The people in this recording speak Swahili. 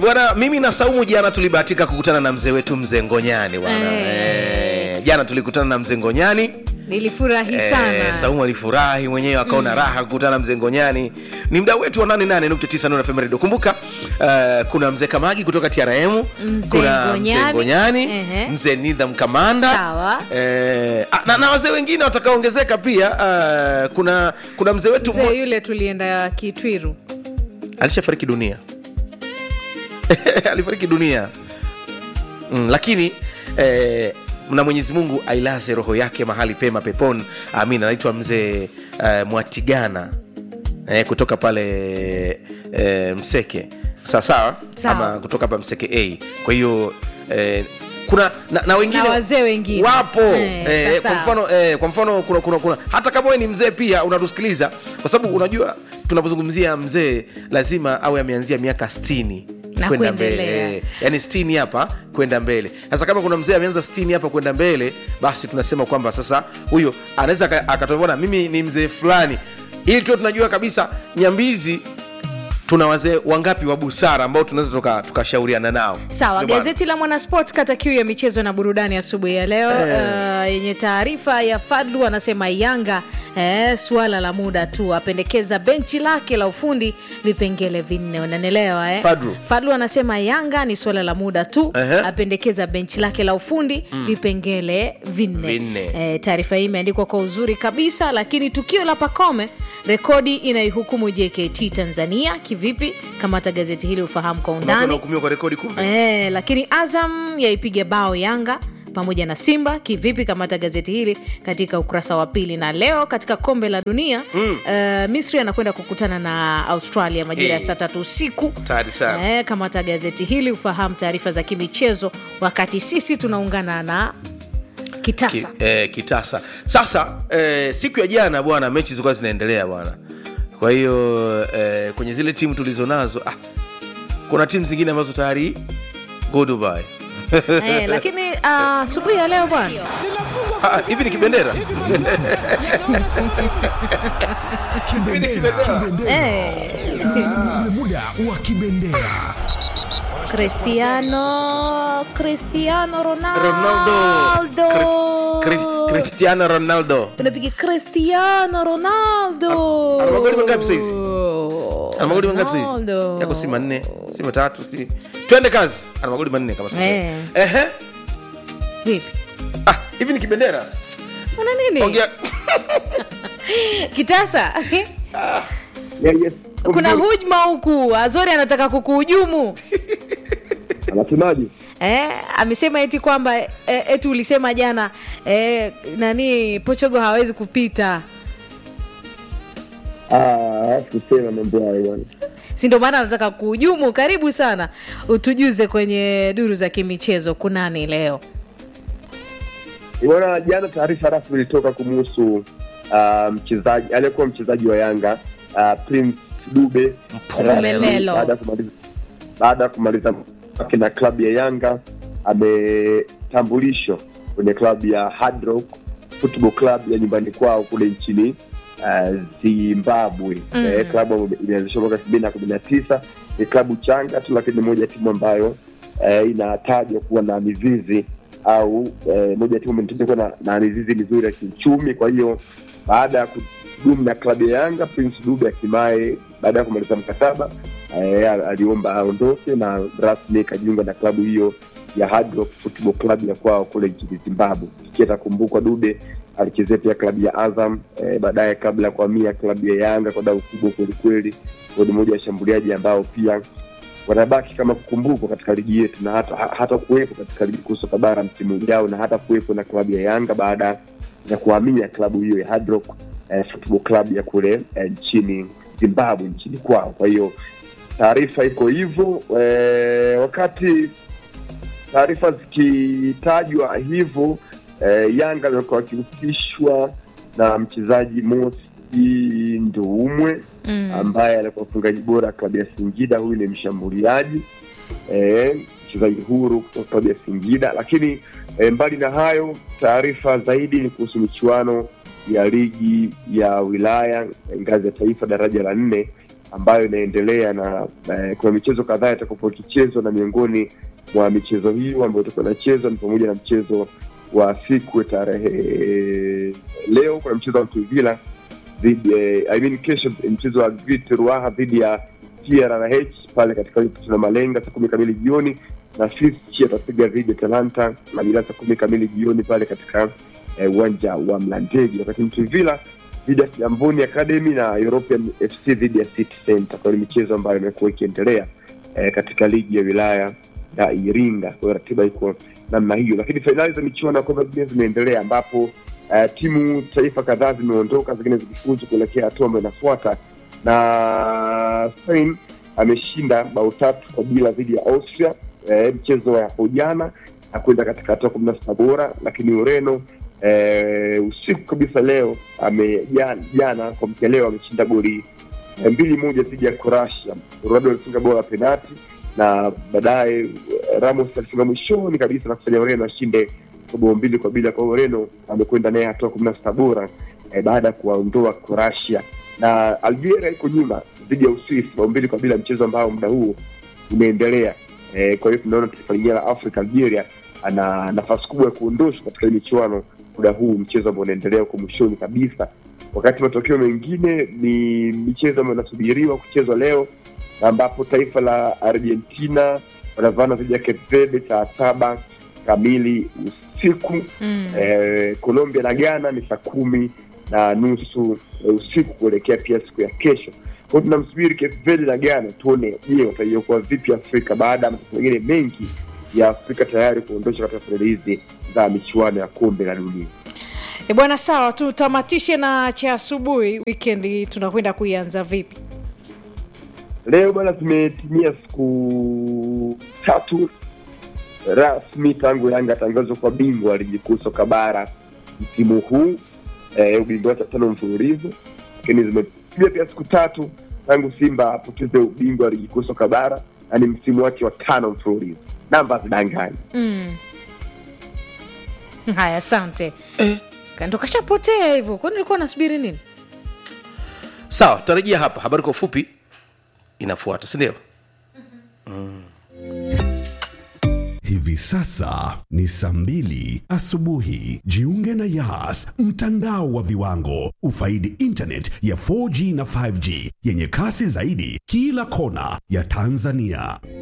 bwana mimi na saumu jana tulibahatika kukutana na mzee wetu mzee ngonyani bwana Eh. eh, jana tulikutana na mzee ngonyani nilifurahi Eh, sana Saumu alifurahi mwenyewe akaona raha kukutana na mzee Ngonyani. Ni mdau wetu wa 88.9 Nuru FM Radio. Kumbuka uh, kuna mzee Kamagi kutoka TRM, Mzee kuna mzee Ngonyani. Ngonyani, Ehe. mzee Nidham Kamanda. Sawa. Eh, ah, na, na wazee wengine watakaongezeka pia. Uh, kuna kuna mzee wetu mmo- mzee yule tulienda kitwiru alishafariki dunia alifariki dunia mm, lakini eh, na mwenyezi mungu ailaze roho yake mahali pema peponi amin anaitwa mzee eh, mwatigana eh, kutoka pale eh, mseke sawasawa Sawa. ama kutoka hapa mseke a kwa hiyo eh, kuna na, na wengine Na wazee wengine. wapo Eh, eh, kwa sawa. mfano eh, kwa mfano kuna, kuna, kuna hata kama wewe ni mzee pia unatusikiliza kwa sababu unajua tunapozungumzia mzee lazima awe ameanzia miaka 60 Na kwenda kuendelea. mbele yani 60 hapa kwenda mbele sasa kama kuna mzee ameanza 60 hapa kwenda mbele basi tunasema kwamba sasa huyo anaweza aka- akatuona mimi ni mzee fulani ili tuwe tunajua kabisa nyambizi tuna wazee wangapi wa busara ambao tunaweza tuka- tukashauriana nao sawa Sio bwana? gazeti la mwanasport kata kiu ya michezo na burudani asubuhi ya leo uh, yenye taarifa ya fadlu anasema yanga eh, suala la muda tu apendekeza benchi lake la ufundi vipengele vinne unanelewa eh? Fadlu. fadlu anasema yanga ni suala la muda tu Ehe. apendekeza benchi lake la ufundi vipengele vinne, Vinne. Eh, taarifa hii imeandikwa kwa uzuri kabisa lakini tukio la pakome rekodi inaihukumu jkt tanzania kivipi kamata gazeti hili ufahamu kwa Watu undani wanahukumiwa kwa rekodi kumbe Eh, lakini Azam yaipiga bao Yanga pamoja na Simba kivipi? Kamata gazeti hili katika ukurasa wa pili. Na leo katika kombe la dunia mm. uh, Misri anakwenda kukutana na Australia majira ya Eh. saa tatu usiku. Tayari sana. Eh, kamata gazeti hili ufahamu taarifa za kimichezo, wakati sisi tunaungana na Kitasa. Ki, eh, kitasa sasa eh, siku ya jana bwana mechi zilikuwa zinaendelea bwana kwa hiyo eh, kwenye zile timu tulizo nazo ah, kuna timu zingine ambazo tayari go Dubai eh, lakini ah, asubuhi ya leo bwana Ah, hivi ni kibendera Kibendera, kibendera. eh, Ule muda wa kibendera. Cristiano Cristiano Ronaldo, Ronaldo Chris- Chris- Cristiano Ronaldo tunapiga Cristiano Ronaldo. Ana magoli mangapi saizi? ana magoli mangapi saizi Ronaldo. yako si manne si matatu si twende kazi ana magoli manne kama sikosei. Eh. ehe Vipi? ah, hivi ni kibendera Una nini? ongea Kitasa. Yeah, yes. Kuna hujma huku. Azori anataka kukuhujumu. Anasemaje? Eh, amesema eti kwamba eh, eti ulisema jana eh, nani Portugal hawezi kupita. Ah, kusema mambo hayo bwana. si ndio maana anataka kuhujumu. Karibu sana, utujuze kwenye duru za kimichezo kunani leo. Bwana, jana taarifa rasmi ilitoka kumuhusu ah, mchezaji aliyekuwa mchezaji wa Yanga ah, Prince Dube Mpumelelo. baada ya kumaliza baada ya kumaliza kwake na klabu ya Yanga ametambulishwa kwenye klabu ya Hard Rock Football Club ya nyumbani kwao kule nchini uh, Zimbabwe. Mm. Eh, klabu ambayo imeanzishwa mwaka elfu mbili na kumi na tisa ni klabu changa tu, lakini ni moja ya timu ambayo eh, inatajwa kuwa na mizizi au eh, moja ya timu imetajwa kuwa na, na mizizi mizuri ya kiuchumi. Kwa hiyo baada ya kudumu na klabu ya Yanga, Prince Dube hatimaye baada ya kumaliza mkataba eh, aliomba aondoke na rasmi ikajiunga na klabu hiyo ya Hard Rock Football Club ya kwao kule nchini Zimbabwe. Ikiwa atakumbukwa Dube alichezea pia klabu ya Azam eh, baadaye kabla ya kuhamia klabu ya Yanga kwa dau kubwa kwelikweli. Huyo ni mmoja wa washambuliaji ambao pia wanabaki kama kukumbukwa katika ligi yetu na hata, ha- hata kuwepo katika ligi kuu soka bara msimu ujao na hata kuwepo na klabu ya Yanga baada ya kuhamia klabu hiyo ya Hard Rock eh, Football Club ya kule eh, nchini Zimbabwe nchini kwao. Kwa hiyo taarifa iko hivyo eh, wakati taarifa zikitajwa hivyo eh, Yanga walikuwa wakihusishwa na mchezaji Mosi Nduumwe Mm. ambaye alikuwa mfungaji bora klabu ya Singida. Huyu ni mshambuliaji eh, mchezaji huru kutoka klabu ya Singida. Lakini eh, mbali na hayo, taarifa zaidi ni kuhusu michuano ya ligi ya wilaya eh, ngazi ya taifa daraja la nne ambayo inaendelea na eh, kuna michezo kadhaa itakapokuwa ikichezwa na miongoni mwa michezo hiyo ambayo itakuwa inachezwa ni pamoja na mchezo wa siku ya tarehe leo kuna mchezo wa Mtuvila dhidi eh, I mean kesho mchezo wa Grit Ruaha dhidi ya TRH pale katika tuna malenga saa kumi kamili jioni na Fischi atapiga dhidi ya Talanta majira saa kumi kamili jioni pale katika eh, uwanja wa Mlandege, wakati Mtuvila dhidi ya Kigamboni Academy na European FC dhidi ya City Center. Kwa hiyo ni michezo ambayo imekuwa ikiendelea eh, katika ligi ya wilaya ya Iringa. Kwa hiyo ratiba iko namna hiyo, lakini fainali za michuano ya kombe la dunia zimeendelea ambapo uh, timu taifa kadhaa zimeondoka, zingine zikifuzu kuelekea hatua ambayo inafuata, na Spain ameshinda bao tatu kwa bila dhidi ya Austria eh, mchezo wa hapo jana na kwenda katika hatua kumi na sita bora, lakini Ureno eh, usiku kabisa leo ame jana, jana kwa mkia leo ameshinda goli eh, mbili moja dhidi ya Croatia. Ronaldo alifunga bao la penati na baadaye eh, Ramos alifunga mwishoni kabisa na kufanya Ureno ashinde kwa bao mbili kwa bila. Kwa hiyo Ureno amekwenda naye hatua kumi na sita bora eh, baada ya kuwaondoa Croatia na Algeria iko nyuma dhidi ya Uswisi bao mbili kwa bila, mchezo ambao muda huu unaendelea. Eh, kwa hiyo tunaona taifa lingine la Afrika Algeria ana nafasi kubwa ya kuondoshwa katika hii michuano muda huu, mchezo ambao unaendelea huko mwishoni kabisa, wakati matokeo mengine ni michezo ambayo inasubiriwa kuchezwa leo, ambapo taifa la Argentina wanavana dhidi ya Cape Verde saa saba kamili usiku Mm. eh, Colombia na Ghana ni saa kumi na nusu eh, usiku kuelekea pia siku ya kesho. Kwa hiyo tunamsubiri Cape Verde na Ghana tuone, je, wataiokoa vipi Afrika baada ya mataifa mengine mengi ya Afrika tayari kuondosha katika fainali hizi za michuano ya kombe la dunia. E bwana, sawa, tutamatishe na cha asubuhi. Weekend tunakwenda kuianza vipi? Leo bwana, zimetimia siku tatu rasmi tangu Yanga atangazwa kwa bingwa wa ligi kuu soka bara msimu huu eh, ubingwa wake wa tano mfululizo, lakini zimetimia pia siku tatu tangu Simba apoteze ubingwa wa ligi kuu soka bara na ni msimu wake wa tano mfululizo. Namba zidanganyi. Mm. Haya, asante eh. Ndo kashapotea hivyo, kwani ulikuwa unasubiri nini? sawa tutarejea hapa habari kwa ufupi inafuata sindio Hivi sasa ni saa mbili asubuhi. Jiunge na Yas, mtandao wa viwango. Ufaidi internet ya 4G na 5G yenye kasi zaidi kila kona ya Tanzania.